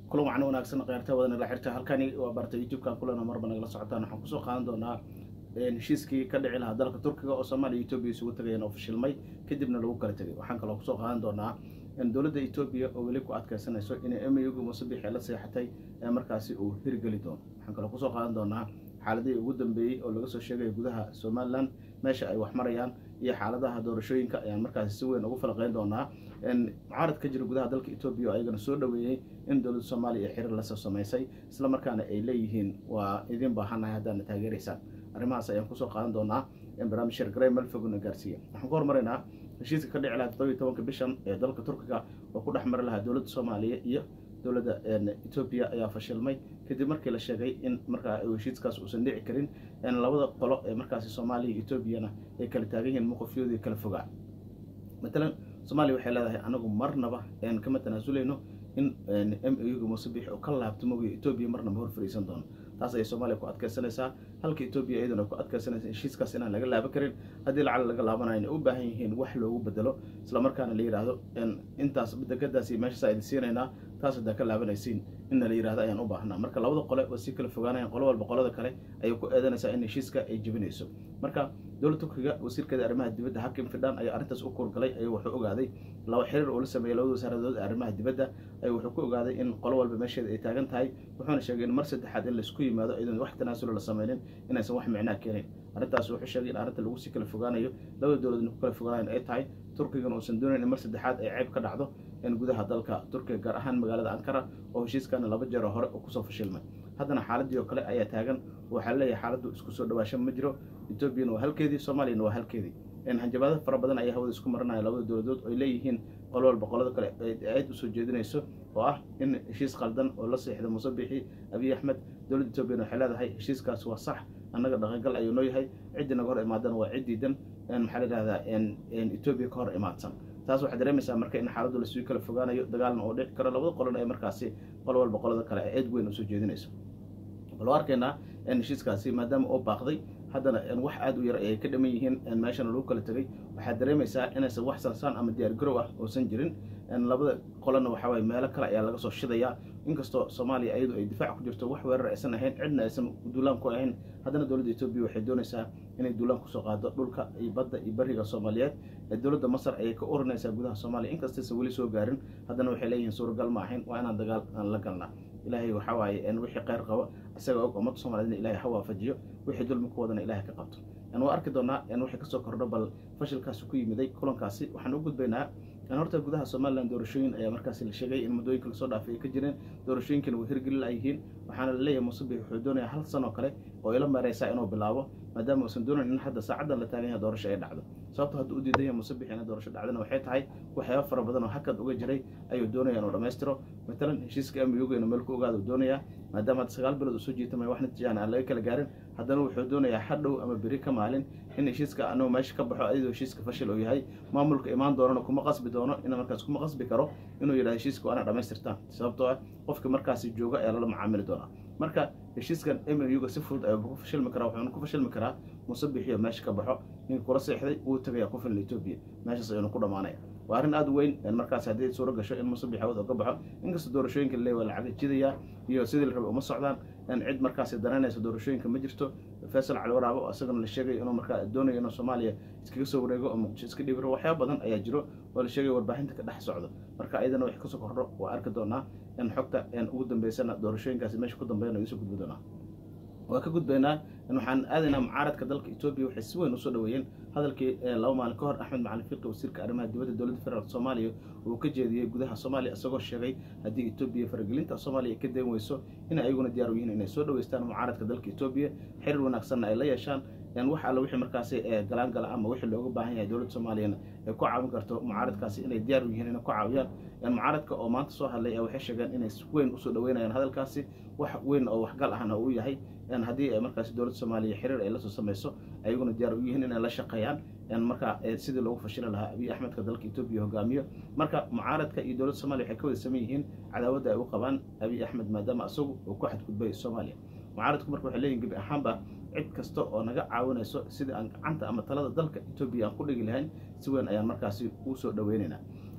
kulan wacna wanaagsan kheyrta wadana la xirta halkani waa barta youtube-kan kulana marba nagala socotaan waxaan kusoo qaadan doonaa heshiiskii ka dhici lahaa dalka turkiga oo soomaaliya etoobiya isugu tagayeen oo fashilmay kadibna lagu kala tegay waxaan kaloo kusoo qaadan doonaa dowladda etoobiya oo weli ku adkeysanayso inay emyugu musabixi la seexatay ee markaasi uu hirgeli doono waxaan kaloo kusoo qaadan doonaa xaaladihii ugu dambeeyey oo laga soo sheegaya gudaha somalilan meesha ay wax marayaan iyo xaaladaha doorashooyinka ayaan markaasi si weyn ugu falaqeyn doonaa mucaarad ka jira gudaha dalka etoobiya oo ayagana soo dhoweeyey in dowladda soomaaliya ee xiriir lasoo samaysay isla markaana ay leeyihiin waa idin baahanahay haddaadna taageeraysaan arrimahaas ayaan kusoo qaadan doonaa barnaamij shargarey malfogna gaarsiiya waxaan ku hormaraynaa heshiiska ka dhici lahaa todobiyo tobanka bishan ee dalka turkiga oo ku dhex mari lahaa dowladda soomaaliya iyo dowladda etoobiya ayaa fashilmay kadib markii la sheegay in markaa heshiiskaas uusan dhici karin labada qolo ee markaasi soomaaliya iyo etoobiyana ay kala taagan yihiin mowqifyoodii kala fogaa matalan soomaaliya waxay leedahay anagu marnaba kama tanaasuleyno in m uga musabix oo ka laabto mogiyo etoobiya marnaba hor fariisan doono taas ayay soomaaliya ku adkeysanaysaa halka etoobiya iyaduna ku adkeysanaysa heshiiskaas inaan laga laaban karin haddii lacag laga laabanayo inay u baahan yihiin wax loogu bedelo isla markaana la yidhaahdo intaas degadaas iyo meeshaas idin siinaynaa taas haddaa ka laabanaysiin inna la yidhahdo ayaan u baahnaa marka labada qole waa sii kala fogaanayaan qolo walba qolada kale ayay ku eedanaysaa in heshiiska ay jebinayso marka dowladda turkiga wasiirkeeda arrimaha dibadda hakim fidhan ayaa arrintaas u kuurgalay ayuu wuxuu ogaaday laba xiriir uu la sameeyey labada wasaaradood ee arrimaha dibadda ayuu wuxuu ku ogaaday in qolo walba meesheeda ay taagan tahay wuxuuna sheegay in mar saddexaad in laisku yimaado iyadoon wax tanaasulo la sameynin inaysan wax micnaa keenin arrintaas wuxuu sheegay in arrinta lagu sii kala fogaanayo labada dowladna ku kala fogaanayan ay tahay turkigan uusan doonayn in mar saddexaad ay ceeb ka dhacdo in gudaha dalka turkiga gaar ahaan magaalada ankara oo heshiiskana laba jeero hore oo kusoo fashilmay haddana xaaladii oo kale ayaa taagan waxaa leeyahay xaaladdu isku soo dhawaasho ma jiro etoobiyana waa halkeedii soomaaliyana waa halkeedii hanjabaado fara badan ayaa hawada isku maranaya labada dowladood oy leeyihiin qolo walba qolada kale aad usoo jeedinayso oo ah in heshiis qaldan oo la seexda musabixi abiy axmed dowladda etoobiyana waxay leedahay heshiiskaas waa sax annaga dhaqangal ayuu noo yahay ciddii naga hor imaadana waa ciddiidan maxaa la yidhahdaa etoobiya ka hor imaadsan taas waxaad dareemaysaa marka in xaaladdu lasii kala fogaanayo dagaalna oo dhici karo labada qolona ay markaasi qolo walba qolada kale ay eed weyn usoo jeedinayso baloo arkaynaa heshiiskaasi maadaama oo baaqday haddana wax aada u yar ayay ka dhaman yihiin meeshana lagu kala tegay waxaad dareemaysaa inaysan wax sansaan ama diyaar garow ah uusan jirin labada qolona waxaa waye meelo kale ayaa laga soo shidayaa inkastoo soomaaliya iyadu ay difaac ku jirto wax weerar aysan ahayn cidna aysan duulaan ku ahayn haddana dowladda etoobiya waxay doonaysaa inay duulaan kusoo qaado dhulka iyo badda iyo bariga soomaaliyeed dowladda masar ayay ka oranaysaa gudaha soomaaliya inkastaysan weli soo gaarin haddana waxay leeyihiin suuragal ma ahayn waa inaan dagaal la galnaa ilaahay waxaa waaye wixii kheyr qaba isaga og ummadda soomaaliyed in ilahay ha waafajiyo wixii dulmi ku wadana ilahay ka qabto waa arki doonaa waxay kasoo kordho bal fashilkaasi ku yimiday kulankaasi waxaan u gudbaynaa horta gudaha somalilan doorashooyin ayaa markaasi la sheegay in muddooyinka lasoo dhaafay ay ka jireen doorashooyinkana way hirgeli layihiin waxaana la leeyahay musabix wuxuu doonayaa hal sanoo kale oo ila meereysaa inuu bilaabo maadaama uusan doonayn in hadda saacaddan la taagan yahay doorasho ay dhacdo sababto hadduu u diidan yahay musabix inay doorasho dhacdana waxay tahay waxyaaba fara badan oo hakad uga jiray ayuu doonaya inuu dhammaystiro matalan heshiiska amiyuga inuu meel ku ogaada uu doonayaa maadaama hadda sagaal bilood uu soo jiitamaya wax natiijaan aan laga kala gaarin haddana wuxuu doonayaa hadhow ama beri ka maalin in heshiiska anuu meesha ka baxo ayadoo heshiiska fashil uu yahay maamulka imaan doonana kuma qasbi doono in markaas kuma qasbi karo inuu yidhahdo heshiiska waana dhammaystirtaan sababtoo ah qofka markaasi jooga ayaa lala macaamili doonaa marka heshiiskan muga si fudud ayuu ku fashilmi karaa wuxuuna ku fashilmi karaa musabixiyo meesha ka baxo ninka kula seexday wuu tagaya ku filan etoobiya meeshaas ayuuna ku dhamaanaya waa arrin aada weyn markaas haddii suuro gasho in musabix hawad ka baxo inkastoo doorashooyinka le waa lacaga jidaya iyo sidii la rabay uma socdaan cid markaasi danaynaysa doorashooyinka ma jirto faysal cali waraabo oo isagana la sheegay inuu markaa doonayo inuu soomaaliya iskaga soo wareego oo muqdisho iska dhibiro waxyaaba badan ayaa jiro oo la sheegay warbaahinta ka dhex socdo marka ayadana wax kasoo kordho waa arki doonaa in xogta ugu dambeysana doorashooyinkaasi meesha ku dambeeyana idinsoo gudbi doonaa waa ka gudbaynaa waxaan aadaynaa mucaaradka dalka etoobiya waxay si weyn usoo dhaweeyeen hadalkii laba maalin ka hor axmed macalin fiqi wasiirka arrimaha dibadda dowladda federaalk soomaaliya uu ka jeediyey gudaha soomaaliya isagoo sheegay haddii etoobiya faragelinta soomaaliya ay ka dayn weyso in ayaguna diyaar u yihiin inay soo dhaweystaan mucaaradka dalka etoobiya xiriir wanaagsanna ay la yeeshaan wax alla wixii markaasi galaan gala ama wixii looga baahan yahay dowladda soomaaliyana ay ku caawin karto mucaaradkaasi inay diyaar u yihiin inay ku caawiyaan mucaaradka oo maanta soo hadlay waxay sheegeen inay si weyn usoo dhaweynayaan hadalkaasi wax weyn oo waxgal ahna uu yahay haddii markaasi dowladda soomaaliya xiriir ay lasoo samayso ayaguna diyaar u yihiin inay la shaqeeyaan marka sidii loogu fashili lahaa abiy axmedka dalka etoobiya hogaamiyo marka mucaaradka iyo dowladda soomaliya waxay ka wada saman yihiin cadaawadda ay u qabaan abiy axmed maadaama isagu uu ku xadgudbay soomaaliya mucaaradku marka waxay leeyihin gebi ahaanba cid kasta oo naga caawinayso sidii aan gacanta ama talada dalka etoobiya aan ku dhigi lahayn si weyn ayaan markaasi uu soo dhaweynaynaa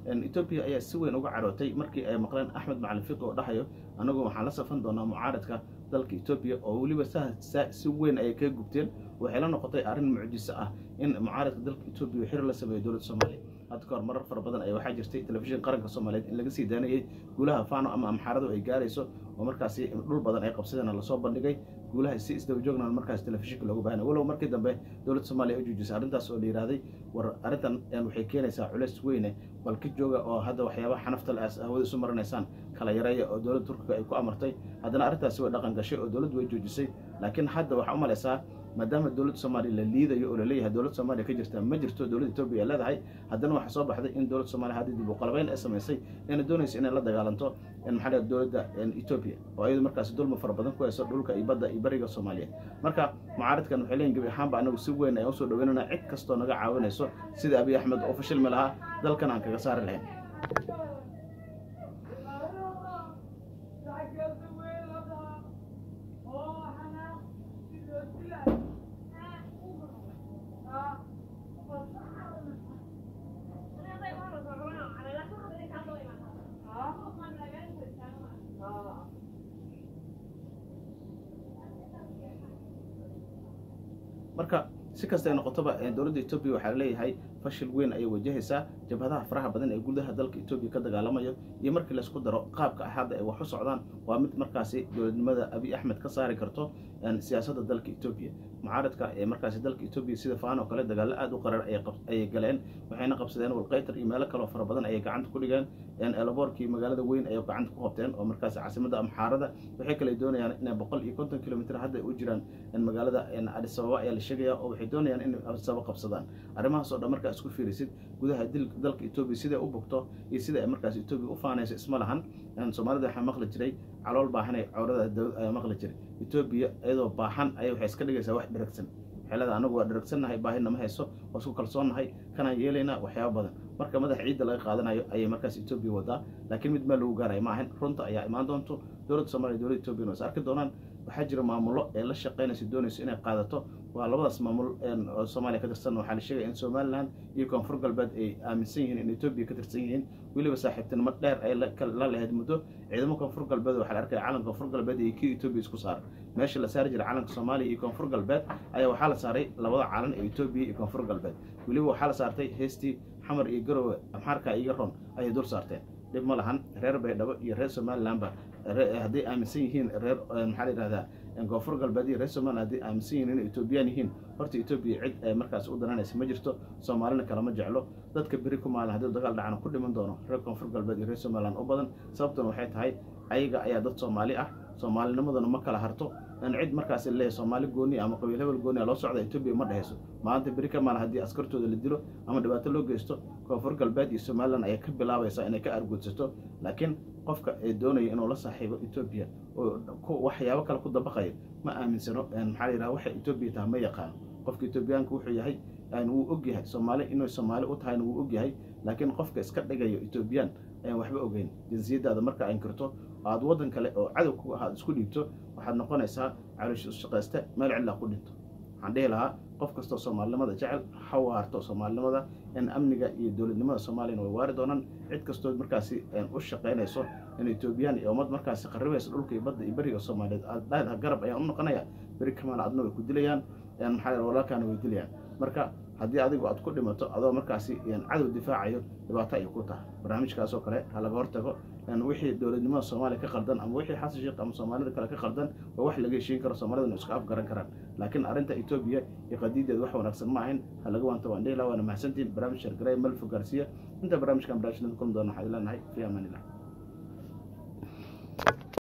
etoobiya ayaa si weyn uga carootay markii ay maqleen axmed macalin fiqi oo dhahayo anagu waxaan la safan doonaa mucaaradka dalka etoobiya oo weliba si weyn ayay kaga gubteen waxay la noqotay arrin mucjiso ah in mucaaradka dalka etoobiya xir la sameeyo dowladda soomaaliya hadda ka hor marar fara badan ayaa waxaa jirtay telefishin qaranka soomaaliyeed in laga sii daanayay guulaha fano ama amxaaradu ay gaarayso oo markaasi dhul badan ay qabsadeen lasoo bandhigay guulaha si isdaba joogna markaas telefishinka loogu baahana walow markii dambe dowladda soomaaliya u joojisay arrintaas oo la yidhahday war arrintan waxay keenaysaa culeys weyne bal ka jooga oo hadda waxyaabaha xanafta le hawada isu marinaysaan kala yareeya oo dowladda turkiga ay ku amartay haddana arrintaasi way dhaqan gashay oo dowladdu way joojisay laakiin hadda waxaa u malaysaa maadaama dowladda soomaaliya la liidayo oo laleeyahay dowladda soomaaliya ka jirta ma jirto dowladda etoobiya ay leedahay haddana waxaa soo baxday in dowladda soomaliya hadda dib u qalabeyn ay samaysay inay doonaysa inay la dagaalanto maxaa dhiga dowladda etoobiya oo iyadu markaasi dulma fara badan ku hayso dhulka iyo badda iyo bariga soomaaliya marka mucaaradkan waxay leeyihin gebi ahaanba anagu si weyn ayaan usoo dhaweynana cid kastoo naga caawinayso sida abiy axmed oo fashilmi lahaa dalkan aan kaga saari lahayn marka si kasta ay noqotoba dowladda etoobiya waxaa laleeyahay fashil weyn ayay wajahaysaa jabhadaha faraha badan ee gudaha dalka etoobiya ka dagaalamayo iyo markii laysku daro qaabka ah hadda ay wax u socdaan waa mid markaasi dowladnimada abiy axmed ka saari karto siyaasadda dalka etoobiya mucaaradka ee markaasi dalka etoobiya sida faan oo kale dagaallo aad u qarar ayay galeen waxayna qabsadeen walqaytar iyo meelo kaleo fara badan ayay gacanta ku dhigeen elaboorkii magaalada weyn ayay gacanta ku qabteen oo markaasi caasimada amxaarada waxay kale doonayaan inay boqol iyo konton kilomitr hadda u jiraan magaalada adis ababa ayaa la sheegaya oo waxay doonayaan inay adis ababa qabsadaan arrimahaas oo dhan markaa isku fiirisid gudaha dalka etoobiya siday u bogto iyo sida ay markaas etoobiya u faanayso isma lahan soomaalida waxaa maqli jiray calool baahanay cawrada dawlad ayaa maqli jiray etoobiya iyadoo baahan ayay waxay iska dhigaysaa wax dheragsan xeelada anagu waa dheragsannahay baahina ma hayso waa isku kalsoonnahay kanaan yeelaynaa waxyaaba badan marka madaxa ciidda laga qaadanayo ayay markaas etoobiya wadaa laakiin mid meel lagu gaaraya ma ahan runta ayaa imaan doonto dowladda soomaliya dowladda etoobiya waa is arki doonaan waxaa jira maamulo ee la shaqaynaysa doonayso inay qaadato waa labadaas maamul oo soomaaliya ka tirsan waxaa la sheegaya in somalilan iyo koonfur galbeed ay aaminsan yihiin in etoobiya ka tirsan yihiin weliba saaxiibtinimo dheer ay la lahayd muddo ciidamo koonfur galbeed waxaa la arkaya calanka koonfur galbeed iyo kii etoobiya isku saaran meesha la saari jiray calanka soomaaliya iyo koonfur galbeed ayaa waxaa la saaray labada calan ee etoobiya iyo koonfur galbeed weliba waxaa la saartay heestii xamar iyo garowe amxaarka iyo ron ayay dul saarteen dhib ma lahan reer baydhabo iyo reer somalilanba hadday aaminsan yihiin reer maxaa la yidhahdaa koonfur galbeed iyo reer somalilan hadday aaminsan yihiin inay etoobiyaan yihiin horta etoobiya cid ee markaas u dananaysa ma jirto soomaalina kalama jeclo dadka beri ku maalin haddii dagaal dhacana ku dhiman doono reer koonfur galbeed iyo reer somalilan u badan sababtuna waxay tahay ayaga ayaa dad soomaali ah soomaalinimaduna ma kala harto cid markaas leeyahay soomaali gooni ama qabiil hebel gooni loo socda etoobiya ma dhehayso maanta beri ka maalin haddii askartooda la dilo ama dhibaato loo geysto koonfur galbeed iyo somalilan ayay ka bilaabaysaa inay ka arguudsato laakiin qofka ee doonaya inuu la saaxiibo etoobiya oo waxyaabo kale ku dabaqayo ma aaminsano maxaa la yidhaha waxay etoobiya tahay ma yaqaano qofka etoobiyaanka wuxuu yahay wuu ogyahay soomaali inuu soomaali u tahayna wuu ogyahay laakiin qofka iska dhigayo etoobiyaan ayaan waxba ogeyn jinsiyadaada marka ay inkirto aad waddan kale oo cadow ku ahaad isku dhiibto waxaad noqonaysaa calosh shaqayste meel cidlaa ku dhinto waxaan dhihi lahaa qof kastoo soomaalinimada jecel ha waarto soomaalinimada in amniga iyo dowladnimada soomaaliyana way waari doonaan cid kastoo markaasi u shaqaynayso in etoobiyaan iyo ummad markaasi qaribaysa dhulka iyo badda iyo beriga soomaaliyeed aad dhahda garab ayaan u noqonaya beri kamaal adna way ku dilayaan maxaa walaalkaana way dilayaan marka haddii adigu aad ku dhimato adoo markaasi cadow difaacayo dhibaato ay ku tahay barnaamijkaasoo kale ha laga hortago wixii dowladnimada soomaaliya ka qaldan ama wixii xasan sheekh ama soomaalida kale ka qaldan waa wax laga heshiin karo soomaalidana iska afgaran karaan laakiin arrinta etoobiya iyo qadiideed wax wanaagsan ma ahayn ha laga waanto waan dhihi laha waana mahadsantihin barnaamij shargaray malfo gaarsiiya inta barnaamijkan barnaamijnada kulmi doona waxaan ileenahay fi amaan illah